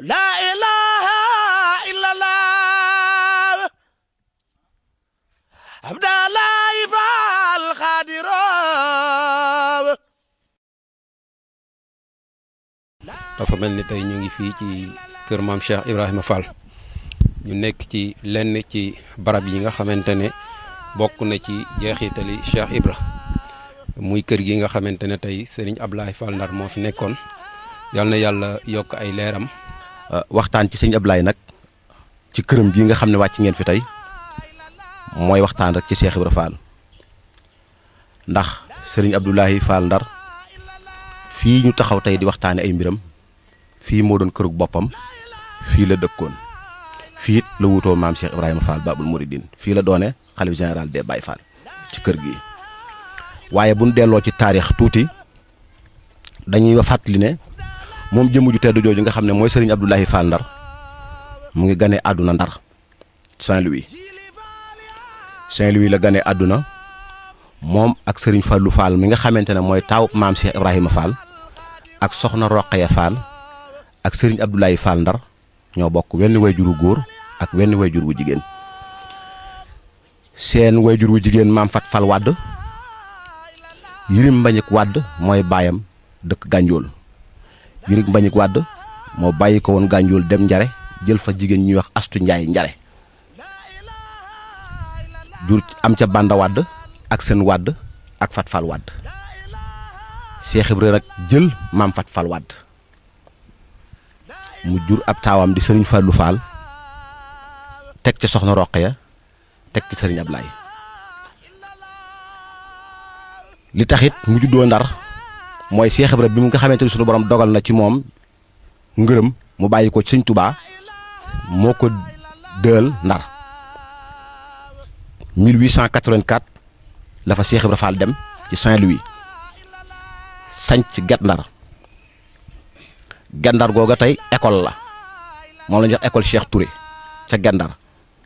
لا إله إلا الله عبد الله فالخادر dafa mel ni tey ñu ngi fii ci kër maam Cheikh Ibrahima Fall ñu nekk ci lenn ci barab yi nga xamante ne bokk na ci jeexitali Cheikh Ibra muy kër gi nga xamante ne tey Serigne Ablaye Fall Ndar moo fi nekkoon yal na yàlla yokk ay leeram. waxtaan ci sëñ Ablaye nag ci këram bii nga xam ne wàcc ngeen fi tey mooy waxtaan rek ci Cheikh Ibra Fall ndax sëriñ Abdoulaye Fall Ndar fii ñu taxaw tey di waxtaane ay mbiram fii moo doon kërug boppam fii la dëkkoon fii it la wutoo maam Cheikh Ibrahima Fall Babul Mouridine fii la doone xalif général des Baye Fall ci kër gi waaye bu ñu delloo ci taarix tuuti dañuy fàttali ne moom jëmm ju tedd jooju nga xam ne mooy sëriñ Abdoulaye Fall Ndar mu ngi gane àdduna Ndar Saint-Louis Saint-Louis la gane àdduna moom ak sëriñ Fallou Fall mi nga xamante ne mooy taaw maam Cheikh Ibrahima Fall ak soxna Roqaya Fall ak sëriñ Abdoulaye Fall Ndar ñoo bokk wenn wayjur wu góor ak wenn wayjur wu jigéen seen wayjur wu jigéen maam Fat Fall Wadd Yirim Mbañik Wadd mooy baayam dëkk Gànjool Yirim Mbañik Wadd moo bàyyi ko woon Gànjool dem Njare jël fa jigéen ñuy wax Astu Njaay Njare jur am ca Banda Wadd ak seen Wadd ak Fat Fall Wadd Cheikh Ibra nag jël maam Fat Fall Wadd mu jur ab taawam di sëriñ Fallou Fall teg ci soxna Roqaya teg ci sëriñ Ablaye li taxit mu juddoo ndar mooy Cheikh Ibra bi mu nga xamante ni sunu borom dogal na ci moom ngërëm mu bàyyi ko ci sëñ Touba moo ko dël ndar 1884 la fa Cheikh Ibra Fall dem ci Saint-Louis sanc Guet Ndar Guet Ndar googa tey école la moom la ñuy wax école Cheikh Touré ca Guet Ndar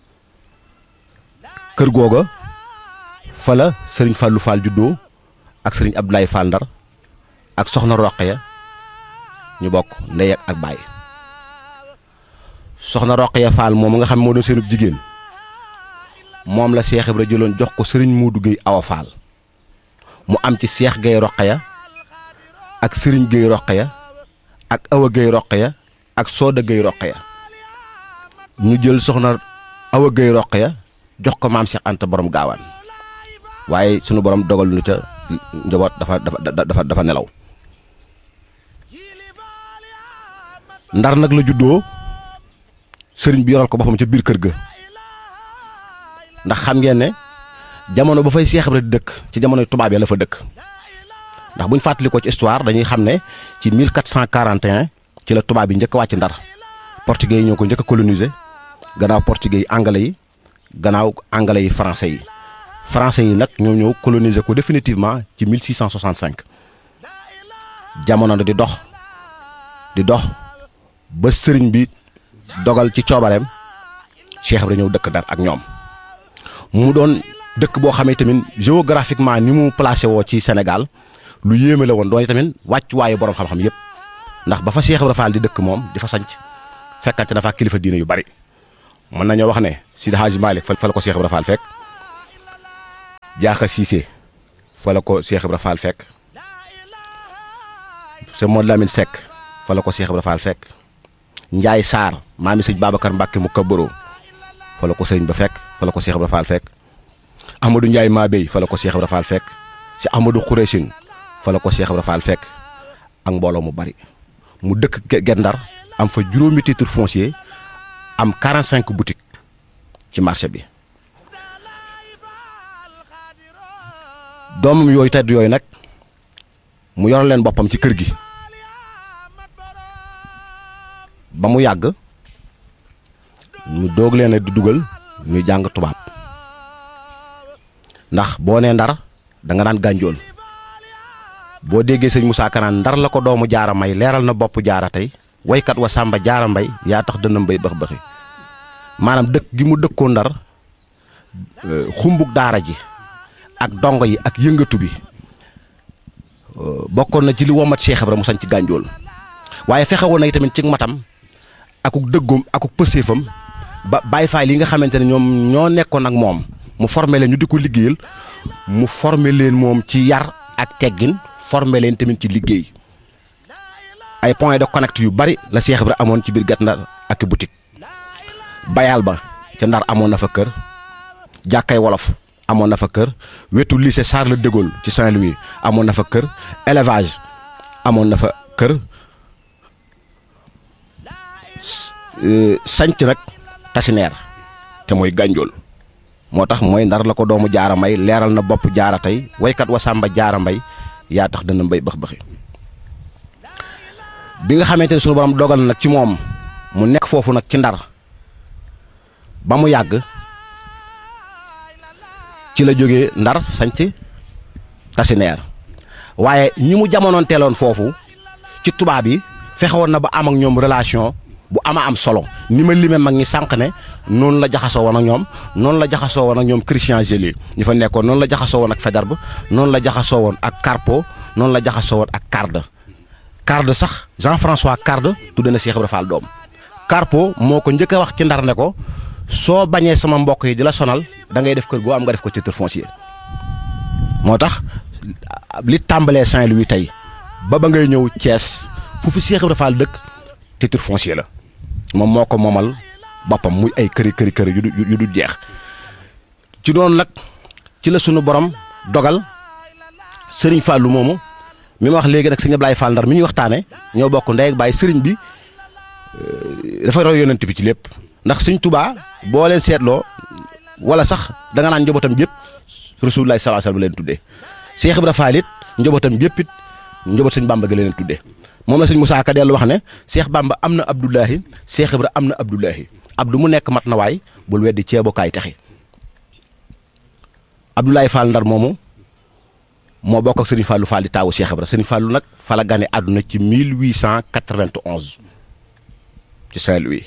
kër googa fa la sëriñ Fallou Fall juddoo ak sëriñ Abdoulaye Fall Ndar ak soxna Roqaya ñu bokk ndey ak baay soxna Roqaya Fall moom nga xam moo doon seenub jigéen moom la Cheikh Ibra jëloon jox ko sëriñ Modou Gueye Awa Fall mu am ci Cheikh Gueye Roqaya ak sëriñ Gueye Roqaya ak Awa Gueye Roqaya ak Sooda Gueye Roqaya ñu jël soxna Awa Gueye Roqaya jox ko maam Cheikh Anta borom gaawaan waaye sunu borom dogal nu ca njaboot dafa dafa dafa dafa nelaw ndar nag la juddoo sëriñ bi yoral ko boppam ca biir kër ga ndax xam ngeen ne jamono ba fay Cheikh Ibra di dëkk ci jamono tubaab ya la fa dëkk ndax bu ñu fàttali ko ci histoire dañuy xam ne ci 1441 ci la tubaab yi njëkk a wàcc ndar portugais yi ñoo ko njëkk a coloniser gannaaw portugais yi anglais yi gannaaw anglais yi français yi français yi nag ñoo ñëw coloniser ko définitivement ci 1665 jamono di dox di dox ba sëriñ bi dogal ci coobareem Cheikh Ibra ñëw dëkk Ndar ak ñoom mu doon dëkk boo xamee tamit géographiquement ni mu placé woo ci Sénégal lu yéeme la woon doon tamit wàccuwaayu borom xam-xam yëpp ndax ba fa Cheikh Ibra Fall di dëkk moom di fa sanc fekkante na fa kilifa diine yu bari mën nañoo wax ne Sidi Hadji Malick fa la ko Cheikh Ibra Fall fekk Diakha Cissé fa la ko Cheikh Ibra Fall fekk Sëñ Modou Lamine Seck fa la ko Cheikh Ibra Fall fekk Ndiaye Sarr maami sëñ Babacar Mbacke mu kabbaro fa la ko sëriñ ba fekk fa la ko Cheikh Ibra Fall fekk Amadou Ndiaye Mabey fa la ko Cheikh Ibra Fall fekk si Amadou Khouréchine fa la ko Cheikh Ibra Fall fekk ak mbooloo mu bari mu dëkk Guet Ndar am fa juróomi titre foncier am 45 boutiques ci marché bi doomam yooyu tedd yooyu nag mu yor leen boppam ci kër gi ba mu yàgg mu doog leen a di dugal ñuy jàng tubaab ndax boo nee ndar da nga naan gànjool boo déggee sëñ Moussa Kanaan ndar la ko doomu jaara may leeral na bopp jaara tey waykat wa sàmba jaara mbay yaa tax dënna mbay bëx bëxi maanaam dëkk gi mu dëkkoo ndar xumbug daara ji ak dongo yi ak yëngatu bi bokkoon na ci li womat Cheikh Ibra mu sañ ci gànjool waaye fexe woon na tamit ci matam akuk dëggoom akuk pëseefam ba Baay Faal yi nga xamante ne ñoom ñoo nekkoon ak moom mu formé leen ñu di ko liggéeyal mu formé leen moom ci yar ak teggin formé leen tamit ci liggéey ay point de connect yu bari la Cheikh Ibra amoon ci biir Guet Ndar ak boutique bayal ba ca Ndar amoon na fa kër jàkkay wolof amoon na fa kër wetu lycée Charles de Gaulle ci Saint-Louis amoon na fa kër élevage amoon na fa kër sanc nag tasineer te mooy gànjool moo tax mooy ndar la ko doomu jaara may leeral na bopp jaara tey waykat wa sàmba jaara mbay yaa tax dana mbay bëx bëxi bi nga xamante ne sunu borom dogal na nag ci moom mu nekk foofu nag ci ndar ba mu yàgg ci la jógee ndar sanc tasineer waaye ñi mu jamonoon teeloon foofu ci tubaab yi fexewoon na ba am ak ñoom relation bu ama am solo ni ma limee mag ñi sànq ne noonu la jaxasoo woon ak ñoom noonu la jaxasoo woon ak ñoom Christian Gélier ñu fa nekkoon noonu la jaxasoo woon ak Faidherbe noonu la jaxasoo woon ak Carpo noonu la jaxasoo woon ak Carde Carde sax Jean-François Carde tudde na Cheikh Ibra Fall doom Carpo moo ko njëkk a wax ci ndar ne ko soo bañee sama mbokk yi di la sonal da ngay def kër goo am nga def ko titre foncier moo tax li tàmbalee Saint-Louis tey ba ba ngay ñëw Thiès fu fi Cheikh Ibra Fall dëkk titre foncier la moom moo ko moomal boppam muy ay këri këri këri yu du yu du jeex ci doon nag ci la sunu borom dogal sëriñ Fallou moomu mi ma wax léegi nag sëñ Ablaye Fall Ndar mi ñuy waxtaane ñoo bokk ndey ak baay sëriñ bi dafa roy yonent bi ci lépp ndax sëñ Touba boo leen seetloo wala sax da nga naan njabootam yëpp Rasulullah sallallahu alayhi wasallam leen tuddee Cheikh Ibra Fall it njabootam yëpp it njaboot sëñ Bamba ga leen tuddee moom la sëñ Moussa Ka dellu wax ne Cheikh Bamba am na Abdoulahi Cheikh Ibra am na Abdoulahi Abdou mu nekk mat na waay bul weddi ceebokaay taxi Abdoulaye Fall Ndar moomu moo bokk ak sëriñ Fallou Fall di taawu Cheikh Ibra sëriñ Fallou nag fa la gane àdduna ci 1891 ci Saint-Louis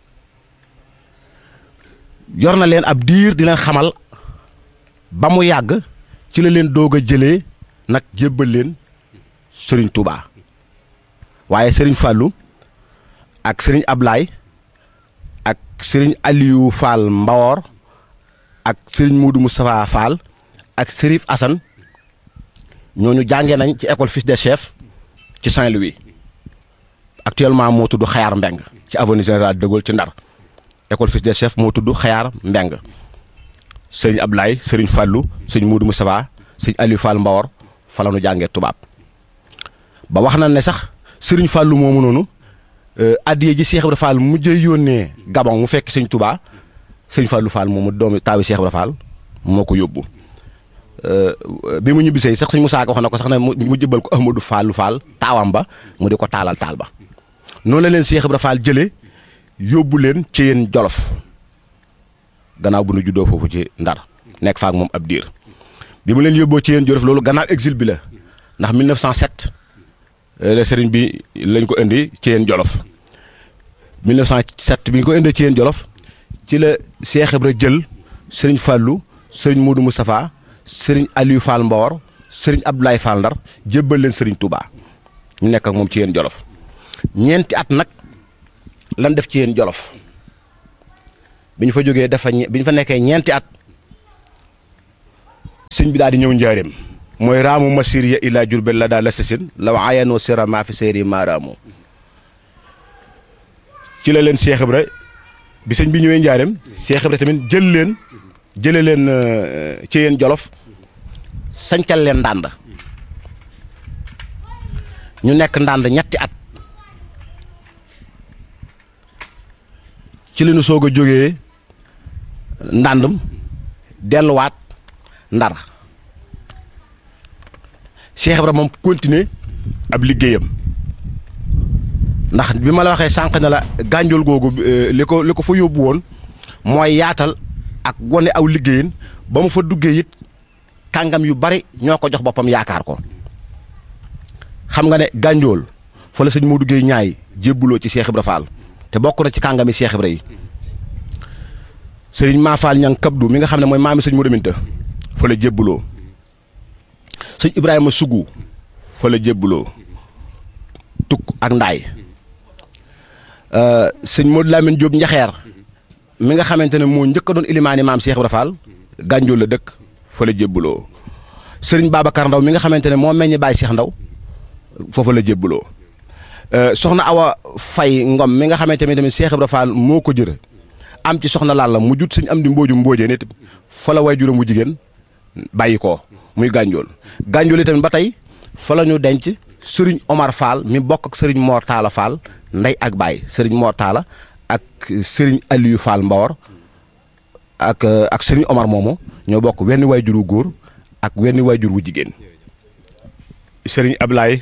yor na leen ab diir di leen xamal ba mu yàgg ci la leen doog a jëlee nag jébbal leen sëriñ Touba waaye sëriñ Fallou ak sëriñ Ablaye ak sëriñ Aliou Fall Mbawor ak sëriñ Moudou Moustapha Fall ak Sérif Assane ñooñu jàngee nañ ci école fils des chefs ci Saint-Louis actuellement moo tudd Xayaar Mbeng ci avenue Général de Gaulle ci Ndar école fils des chefs moo tudd Xayaar Mbeng sëriñ Ablaye sëriñ Fallou sëriñ Moudou Moustapha sëriñ Aliou Fall Mbawor fa la ñu jàngee tubaab ba wax na ne sax sëriñ Fallou moomu noonu addiye ji Cheikh Ibra Fall mujjee yónnee Gabon mu fekk sëñ Touba sëñ Fallou Fall moomu doomi taawi Cheikh Ibra Fall moo ko yóbbu bi mu ñibbisee sax sëñ Moussa Ka wax na ko sax ne mu jëbal ko Ahmadou Fallou Fall taawam ba mu di ko taalal taal ba noonu la leen Cheikh Ibra Fall jëlee yóbbu leen ci yéen Jolof gannaaw bu nu juddoo foofu ci Ndar nekk faak moom ab diir bi mu leen yóbboo ci yéen Jolof loolu gannaaw exil bi la ndax 1907 la sëriñ bi lañ ko indi ci yéen Jolof 1907 bi ñu ko indee ci yéen Jolof ci la Cheikh Ibra jël sëriñ Fallou sëriñ Moudou Moustapha sëriñ Aliou Fall Mbawor sëriñ Abdoulaye Fall Ndar jébbal leen sëriñ Touba ñu nekk ak moom ci yéen Jolof ñeenti at nag lan def ci yéen Jolof bi ñu fa jógee dafa bi ñu fa nekkee ñeenti at sëñ bi daal di ñëw njaareem mooy raamu masir ya ila jurbel la daal la sasin la wa ayanoo sira maa fi séeri maa raamu ci la leen Cheikh Ibra bi sëñ bi ñëwee njaareem Cheikh Ibra tamit jël leen jële leen ci yéen jolof sancal leen ndànd ñu nekk ndànd ñetti at ci la ñu soog a jógee ndàndam delluwaat ndar Cheikh Ibra moom continuer ab liggéeyam ndax bi ma la waxee sànq ne la gànjool googu li ko li ko fa yóbbu woon mooy yaatal ak wane aw liggéeyin ba mu fa duggee it kàngam yu bari ñoo ko jox boppam yaakaar ko xam nga ne gànjool fa la sëñ Modou Guèye ñaay jébbuloo ci Cheikh Ibra Fall te bokk na ci kàngami Cheikh Ibra yi sëriñ maa Fall ñang kabdu mi nga xam ne mooy maami sëñ Modou Minta fa la jébbuloo sëñ Ibrahima Sougou fa la jébbuloo tukk ak ndaay sëñ Modou Lamine Diop Njaxeer mi nga xamante ne moo njëkk a doon ilimaani maam Cheikh Ibra Fall Gànjool la dëkk fa la jébbaloo sëriñ Babacar Ndaw mi nga xamante ne moo meññ Baye Cheikh Ndaw foofa la jébbaloo soxna Awa Fay Ngom mi nga xamante ne tamit Cheikh Ibra Fall moo ko jër am ci soxna Lalla mu jut sëñ am di mbooju mboojee nit fa la way juróom bu jigéen bàyyi ko muy Gànjool Gànjool yi tamit ba tey fa la ñu denc sëriñ Omar Fall mi bokk ak sëriñ Mor Talla Fall ndey ak baay sëriñ Mor Talla ak sëriñ Aliou Fall Mbawar ak ak sëriñ Omar moomu ñoo bokk wenn waajur wu góor ak wenn waajur wu jigéen sëriñ Ablaye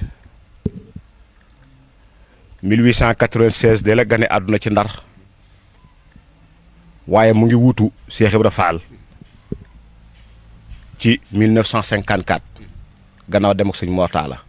1896 de la gane àdduna ci ndar waaye mu ngi wuutu Cheikh Ibra Fall ci 1954 gannaaw dem ak sëñ Mor Talla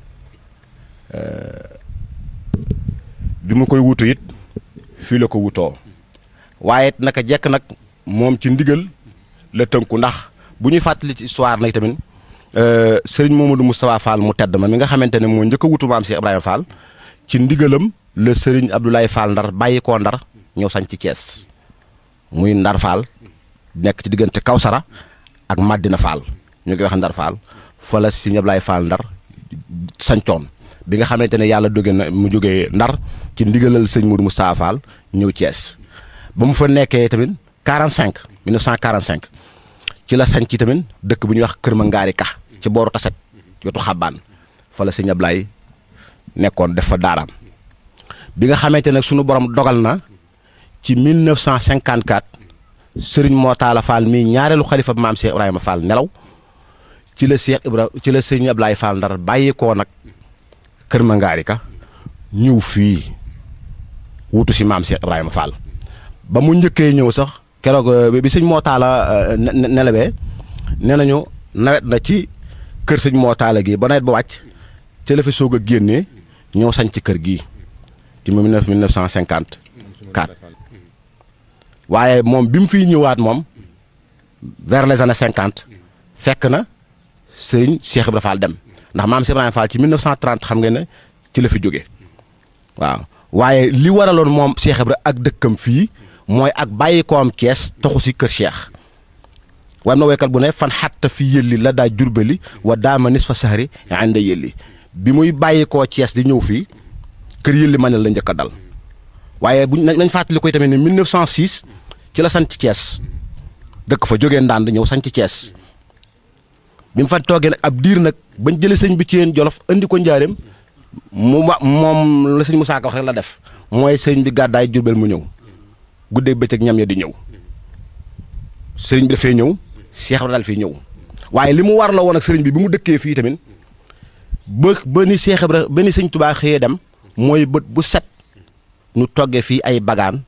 bi mu koy wutu it fii la ko wutoo waaye naka jekk nag moom ci ndigal la tënku ndax bu ñuy fàttali ci histoire nag tamit sëriñ Momadou Moustapha Fall mu tedd ma mi nga xamante ne moo njëkk a wutu maam Cheikh Ibrahima Fall ci ndigalam la sëriñ Abdoulaye Fall ndar bàyyi koo ndar ñëw sañ ci Thiès muy ndar Fall nekk ci diggante Kawsara ak Madina Fall ñu koy wax ndar Fall fa la sëriñ Abdoulaye Fall ndar sañcoon bi nga xamante ne yàlla jóge na mu jógee ndar ci ndigalal sëñ Moudou Moustapha Fall ñëw Thiès ba mu fa nekkee tamit 45 1945 ci la sañ ci tamit dëkk bu ñuy wax Kër Mangaari Ka ci booru Taset wetu Xabaan fa la sëñ Ablaye nekkoon def fa daaraam bi nga xamante ne sunu borom dogal na ci 1954 sëriñ Moo Taala Fall mii ñaareelu xalifa maam Cheikh Ibrahima Fall nelaw ci la Cheikh Ibra ci la sëñ Ablaye Fall ndar bàyyi koo nag. kër Mangaari ka ñëw fii wutu si maam Cheikh Ibrahima Fall ba mu njëkkee ñëw sax keroog bi sëñ moo taala nelawee nee nañu nawet na ci kër sëñ moo taala gi ba nawet ba wàcc ci la fi soog a génnee ñëw sañ ci kër gii ci mille neuf cent cinquante quatre waaye moom bi mu fiy ñëwaat moom vers les années cinquante fekk na sëriñ Cheikh Ibrahima Fall dem ndax maam Cheikh Ibrahima Fall ci 1930 xam ngeen ne ci la fi jóge waaw waaye li waraloon moom Cheikh Ibra ak dëkkam fii mooy ak bàyyi koom Cees taxu si kër Cheikh war na woykat bu ne fan xatta fi yëlli la daa jurbali wa daama nis fa saxari ànda yëlli bi muy bàyyi koo Cees di ñëw fii kër yëlli ma ne la njëkk a dal waaye buñ nañ fàttali koy tamit ne 1906 ci la sant Cees dëkk fa jógee ndànd ñëw sanc Cees bi mu fa toogee nag ab diir nag bañ jëlee sëñ bi ci yéen jolof andi ko njaareem mu wa moom la sëñ Moussa Ka wax rek la def mooy sëñ bi gàddaay jurbel mu ñëw guddee bëccëg ñam ya di ñëw sëriñ bi dafay ñëw Cheikh Ibra daal fii ñëw waaye li mu war la woon ak sëriñ bi bi mu dëkkee fii tamit ba ba ni Cheikh Ibra ba ni sëñ Tubaa xëyee dem mooy bët bu set ñu toggee fii ay bagaan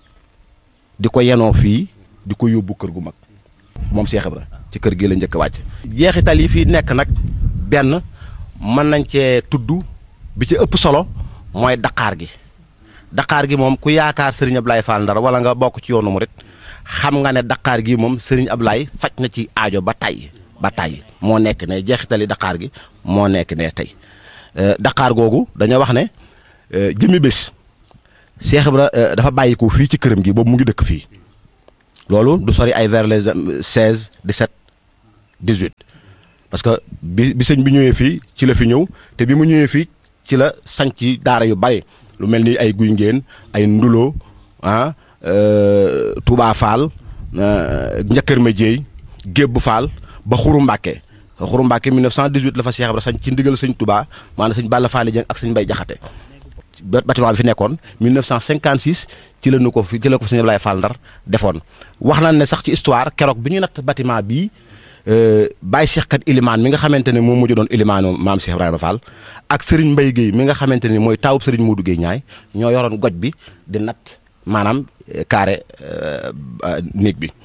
di ko yenoo fii di ko yóbbu kër gu mag moom Cheikh Ibra ci kër gi la njëkk a wàcc jeexital yi fii nekk nag benn mën nañ cee tudd bi ci ëpp solo mooy daqaar gi daqaar gi moom ku yaakaar Serigne Ablaye Fall Ndar wala nga bokk ci yoonu murit xam nga ne daqaar gi moom Serigne Ablaye faj na ci aajo ba tay ba tay moo nekk ne jeexitali daqaar gi moo nekk ne tey daqaar googu dañoo wax ne jëmmi bés Cheikh Ibra dafa bàyyi ko fii ci këram gi boobu mu ngi dëkk fii loolu du sori ay vers les 16 17 18 parce que bi bi sëñ bi ñëwee fii ci la fi ñëw te bi mu ñëwee fii ci la sanc daara yu bari lu mel ni ay guy ngeen ay ndulo ah Touba Fall njëkkër ma jéey Gébb Fall ba Xuru Mbàkke Xuru Mbàkke 1918 la fa Cheikh Ibra sañ ci ndigal sëñ Touba maanaam sëñ Balla Fall Dieng ak sëñ Mbay Jaxate bâtiment bi fi nekkoon 1956 ci la ñu ko fi ci la ko sëñ Ablaye Fall Ndar defoon wax nañ ne sax ci histoire keroog bi ñuy natt bâtiment bii Baye Cheikh kat Ilimaan mi nga xamante ne moom mujj doon Ilimaanu maam Cheikh Ibrahima Fall ak Serigne Mbaye Guèye mi nga xamante ne mooy taawub Serigne Modou Guèye ñaay ñoo yoroon goj bi di natt maanaam carré néeg bi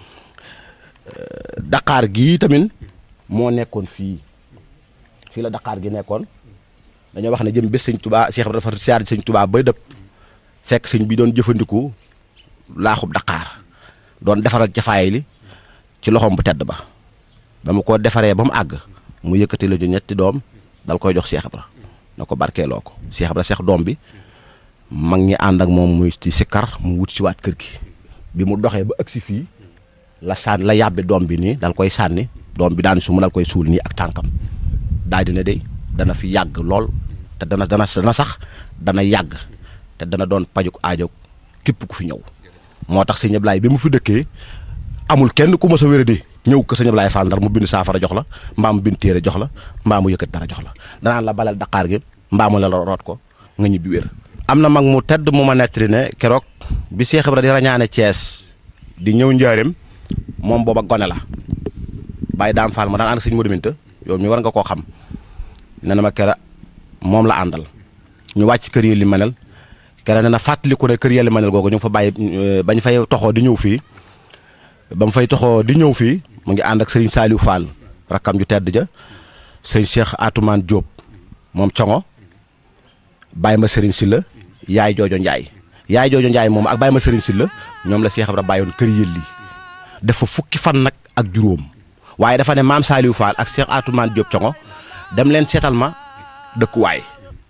Dakar gii tamit moo nekkoon fii fii la Dakar gi nekkoon dañoo wax ne jëm bés sëñ Touba Cheikh Ibrahima dafa siyaar sëñ Touba bay dëpp fekk sëñ bi doon jëfandiku laaxub Dakar doon defaral jafaay li ci loxoom bu tedd ba ba mu ko defaree ba mu àgg mu yëkkati la ñu ñetti doom dal koy jox Cheikh Ibra na ko barkeeloo ko Cheikh Ibra Cheikh doom bi mag ñi ànd ak moom muy ci sikkar mu wut si waat kër gi bi mu doxee ba agsi fii la sànni la yàbbi doom bi nii dal koy sànni doom bi daan su mu dal koy suul nii ak tànkam daal di ne de dana fi yàgg lool te dana dana dana sax dana yàgg te dana doon pajuk aajo képp ku fi ñëw moo tax sëñ Ablaye bi mu fi dëkkee amul kenn ku mës a wéradi ñëw ko sëñ Ablaye Fall Ndar mu bind saafara jox la mbaa mu bind téere jox la mbaa mu yëkkat dara jox la danaan la balal daqaar gi mbaa mu la la root ko nga ñibbi wér am na mag mu tedd mu ma nettali ne keroog bi Cheikh Ibra di rañaane Thiès di ñëw njaareem moom booba gone la bàyyi daam Fall ma daan ànd sëñ Modou Minta yow mi war nga koo xam nee na ma kera moom la àndal ñu wàcc kër yi li manel kera nee na fàttaliku ne kër yelli manel googu ñu ngi fa bàyyi bañ fay toxoo di ñëw fii ba mu fay toxoo di ñëw fii mu ngi ànd ak Serigne Saliou Fall rakkam ju tedd ja sëñ Cheikh Atoumane Diop moom congo bàyyi ma Serigne Silla yaay joojo Njaay yaay joojo Njaay moom ak bàyyi ma Serigne Silla ñoom la Cheikh Ibra bàyyoon kër yëlli def fa fukki fan nag ak juróom waaye dafa ne maam Saliou Fall ak Cheikh Atoumane Diop congo dem leen seetal ma dëkkuwaay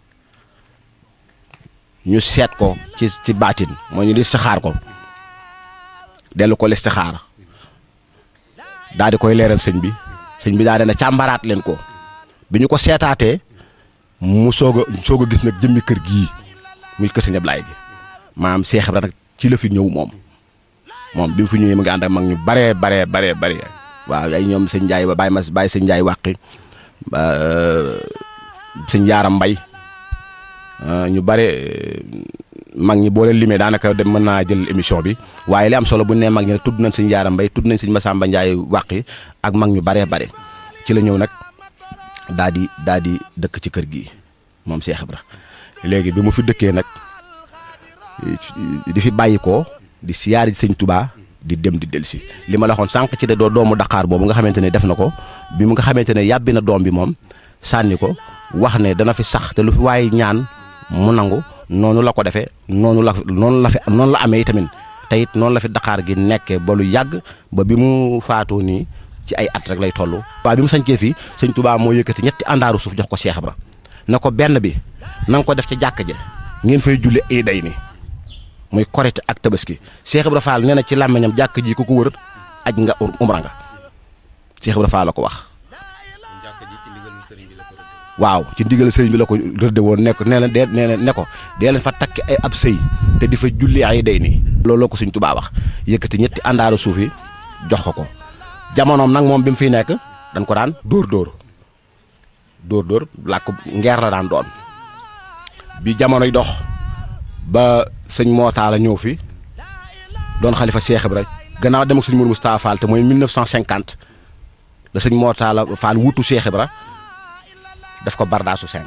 ñu seet ko ci ci baatin moo ñu listixaar ko dellu ko listixaar daal di koy leeral sëñ bi sëñ bi daal di ne càmbaraat leen ko bi ñu ko seetaatee mu soog a soog a gis nag jëmmi kër gii muy kër sëñ Ablaye gi maam Cheikh Ibra nag ci la fi ñëw moom moom bi mu fi ñëwee mu ngi ànd ak mag ñu baree baree baree baree waaw ay ñoom sëñ Ndiaye ba bàyyi ma bàyyi sëñ Ndiaye wàqi sëñ Yaaram Mbay ñu bare mag ñi boo leen limee daanaka dem mën naa jël émission bi waaye li am solo bu ñu nee mag ñi nag tudd nañ sëñ Yaaram Mbay tudd nañ sëñ Masamba Ndiaye wàqi ak mag ñu baree bare ci la ñëw nag daa di daa di dëkk ci kër gi moom Cheikh Ibra léegi bi mu fi dëkkee nag di fi bàyyi ko di siyaari sëñ Touba di dem di delsi li ma la waxoon sànq ci de doo doomu Dakar boobu nga xamante ne def na ko bi mu nga xamante ne yàbbi na doom bi moom sànni ko wax ne dana fi sax te lu fi waaye ñaan mu nangu noonu la ko defee noonu la noonu la fi noonu la amee itamit te it noonu la fi Dakar gi nekkee ba lu yàgg ba bi mu faatoo nii ci ay at rek lay toll. waaw bi mu sañcee fii sëñ Touba moo yëkkati ñetti àndaaru suuf jox ko Cheikh Ibra na ko benn bi na nga ko def ci jàkk ja ngeen fay julli ay day ni muy korite ak tabaski Cheikh Ibra Fall nee na ci làmmiñam jàkk ji ku ko wër aj nga umra nga Cheikh Ibra Fall la ko wax. waaw ci ndigal sëriñ bi la ko rëdde woon nekk nee na de nee na ne ko dee leen fa takki ay ab sëy te di fa julli ay day nii loolu la ko suñ tubaa wax yëkkati ñetti àndaaru suuf yi jox ko ko jamonoom nag moom bi mu fiy nekk dañ ko daan dóor dóor dóor dóor làkk ngeer la daan doon bi jamonoy dox ba sëñ Mootaala ñëw fi doon xalifa Cheikh Ibra gannaaw dem ak sëñ Mourou Moustapha Fall te mooy 1950 la sëñ Mootaala Fall wutu Cheikh Ibra def ko bardaasu 5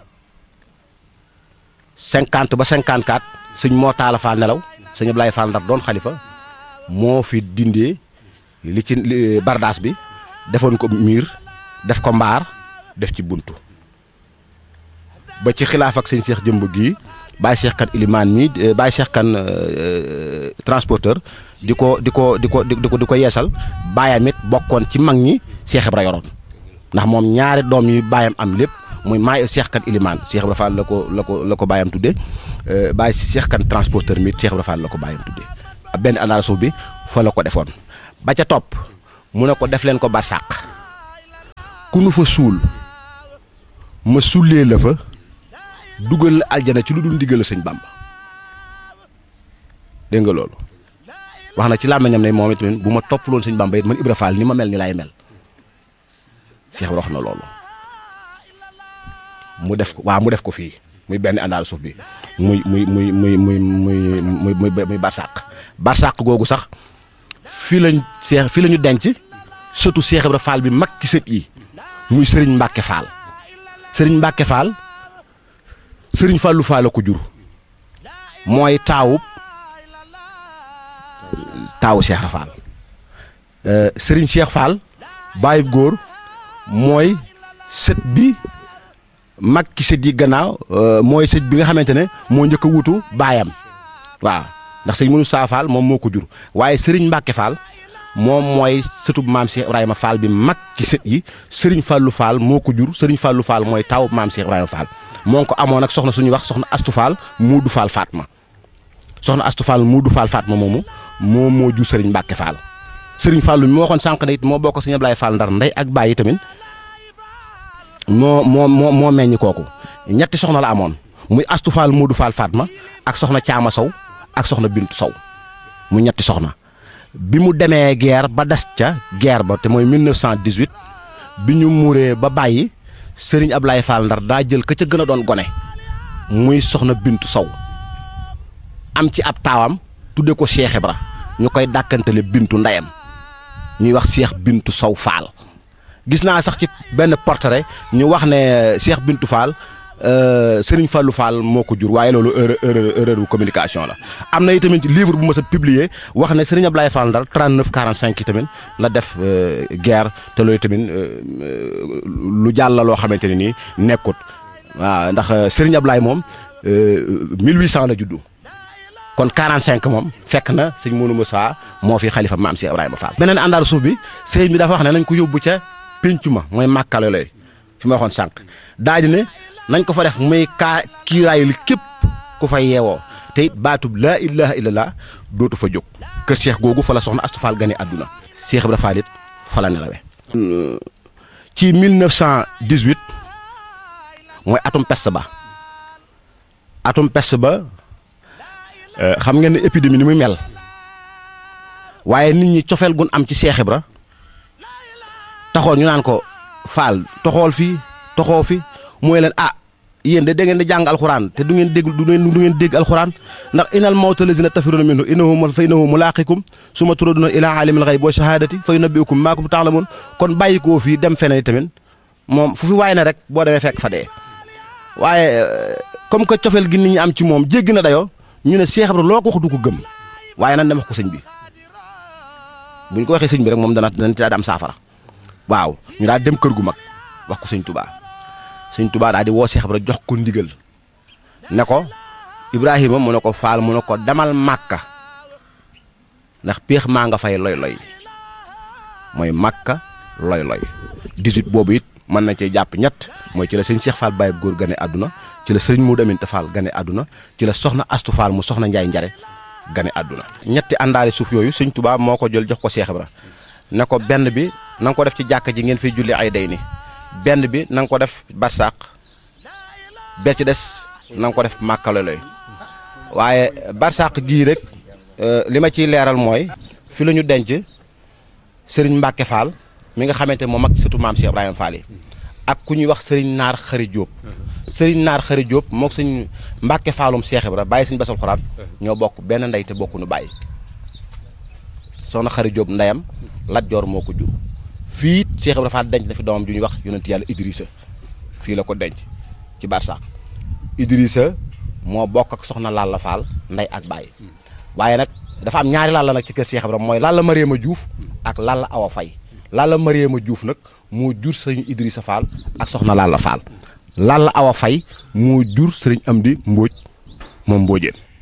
50 ba 54 sëñ moo taala Fall nelaw sëñ Ablaye Fall Ndar doon xalifa moo fi dindee li ci bardaas bi defoon ko miir def ko mbaar def ci buntu ba ci xilaaf ak sëñ Cheikh jëmb gii Baye Cheikh kan ilimaan mi Baye Cheikh kan transporteur di ko di ko di ko di ko di ko yeesal baayam it bokkoon ci mag ñi Cheikh Ibra yoroon ndax moom ñaari doom yi baayam am lépp muy maay Cheikh kan ilimaan Cheikh Ibra Fall la ko la ko la ko baayam tuddee Baye Cheikh kan transporteur mi Cheikh Ibra Fall la ko baayam tuddee benn àndaar suuf bi fa la ko defoon ba ca topp mu ne ko def leen ko barsàq ku nu fa suul ma sullee la fa dugal la aljana ci lu dul ndigal la sëñ Bàmba dégg nga loolu wax na ci làmmiñam ne moom itamit bu ma toppaloon sëñ Bàmba it man Ibra Fall ni ma mel ni laay mel Cheikh wax na loolu mu def ko waaw mu def ko fii muy benn àndaal suuf bi muy muy muy muy muy muy muy muy muy barsàq barsàq googu sax fii lañ Cheikh fii la ñu denc sëtu Cheikh Ibra Fall bi mag ci sët yi muy Serigne Mbacke Fall Serigne Mbacke Fall Serigne Fallou Fall la ko jur mooy taawub taawu Cheikh Ibra Fall Serigne Cheikh Fall bàyyib góor mooy sët bi mag ki sët yi gannaaw mooy sët bi nga xamante ne moo njëkk a wutu baayam waaw ndax sëñ mënu saa Fall moom moo ko jur waaye Serigne Mbacke Fall moom mooy sëtub maam Cheikh Ibrahima Fall bi mag ki sët yi Serigne Fallou Fall moo ko jur Serigne Fallou Fall mooy taw maam Cheikh Ibrahima Fall moo ngi ko amoon ak soxna suñuy wax soxna Astu Fall Muudu Fall Fatma soxna Astu Fall Muudu Fall Fatma moomu moo moo ju Serigne Mbacke Fall Serigne Fallu mi ma waxoon sànq ne it moo bokk Serigne Ablaye Fall ndar ndey ak bàyyi tamit moo moo moo moo meññ kooku ñetti soxna la amoon muy Astu Fall Muudu Fall Fatma ak soxna Caama Sow ak soxna Bintu Sow mu ñetti soxna bi mu demee guerre ba des ca guerre ba te mooy 1918 bi ñu muuree ba bàyyi Serigne Ablaye Fall ndar daa jël ka ca gën a doon gone muy soxna Bintu Sow am ci ab taawam tudde ko Cheikh Ibra ñu koy dàkkantale Bintu ndeyam ñuy wax Cheikh Bintu Sow Fall gis naa sax ci benn portrait ñu wax ne Cheikh Bintu Fall Serigne Fallou Fall moo ko jur waaye loolu erreur erreur erreur bu communication la. am na itamit livre bu ma sa publier wax ne Serigne Ablaye Fall Ndar 39 45 yi tamit la def guerre te loolu tamit lu jàll la loo xamante ne nii nekkut waaw ndax Serigne Ablaye moom 1800 la juddu. kon 45 moom fekk na sëñ Mourou Moussa moo fi xalifa maam si Ibrahima Fall. beneen àndaaru suuf bi sëriñ bi dafa wax ne nañ ko yóbbu ca péncu ma mooy màkkale lay fi ma waxoon sànq daa di ne nañ ko fa def muy kaa kiiraayul képp ku fa yeewoo te it baatub laa ilaha illallah dootu fa jóg. kër Cheikh googu fa la soxna Astu Fall gane àdduna. Cheikh Ibra Fall it fa la nelawe ci 1918 mooy atum peste ba atum peste ba. xam ngeen ne épidémie ni muy mel waaye nit ñi cofeel gun am ci Cheikh Ibra taxoon ñu naan ko faal toxool fii toxoo fi mooy leen ah yéen de da ngeen di jàng alxuraan te du ngeen dégg du ngeen du ngeen dégg alxuraan ndax inal mawta lazina tafiruna minhu innahu fa innahu mulaaqikum suma turaduna ila alimil xayb wa shahadati fa yunabbiukum maa kuntum ta'lamun kon bàyyi koo fii dem feneen tamit moom fu fi waay ne rek boo demee fekk fa dee waaye comme que cofeel gi nit ñi am ci moom jéggi na dayoo ñu ne Cheikh Ibra loo ko wax du ko gëm waaye nan dem wax ko sëñ bi bu ñu ko waxee sëñ bi rek moom dana dana ci daal di am saafara waaw ñu daal dem kër gu mag wax ko sëñ Touba sëñ Touba daal di woo Cheikh Ibra jox ko ndigal ne ko Ibrahima mu ne ko faal mu ne ko demal Màkka ndax péex maa nga fay loy loy mooy Màkka loy loy 18 boobu it mën na cee jàpp ñett mooy ci la sëñ Cheikh Fall Baye góor gane àdduna ci la sëriñ Modou Aminta Fall gane àdduna ci la soxna Astu Fall mu soxna Njaay Njare gane àdduna ñetti àndaari suuf yooyu sëñ Tuubaa moo ko jël jox ko Cheikh Ibra ne ko benn bi na nga ko def ci jàkka ji ngeen fiy julli ay day ni benn bi na nga ko def barsàq be ci des na nga ko def màkkaloloy waaye barsàq gii rek li ma ciy leeral mooy fi la ñu denc sëriñ Mbàkke Fall mi nga xamante moom ak surtout maam Cheikh Ibrahima Fall yi ak ku ñuy wax sëriñ Naar Xari Jóob sëriñ Naar Xari Jóob moog sëñ Mbàkke Faalum Cheikh Ibra bàyyi sëñ basal xuraan ñoo bokk benn ndey te bokku nu bàyyi soxna Xari Jóob ndeyam Lat Joor moo ko jur fii Cheikh Ibra Fall denc na fi doomam ju ñuy wax yonent yàlla Idrissa fii la ko denc ci barsàq Idrissa moo bokk ak soxna Lalla Fall ndey ak bàyyi waaye nag dafa am ñaari Lalla nag ci kër Cheikh Ibra mooy Lalla Mariama Diouf ak Lalla Awa Fay Lalla Mariama Diouf nag moo jur sëñ Idrissa Fall ak soxna Lalla Fall Lalla Awa Fay moo jur sëriñ Amdi Mbóoj moom Mbóojeen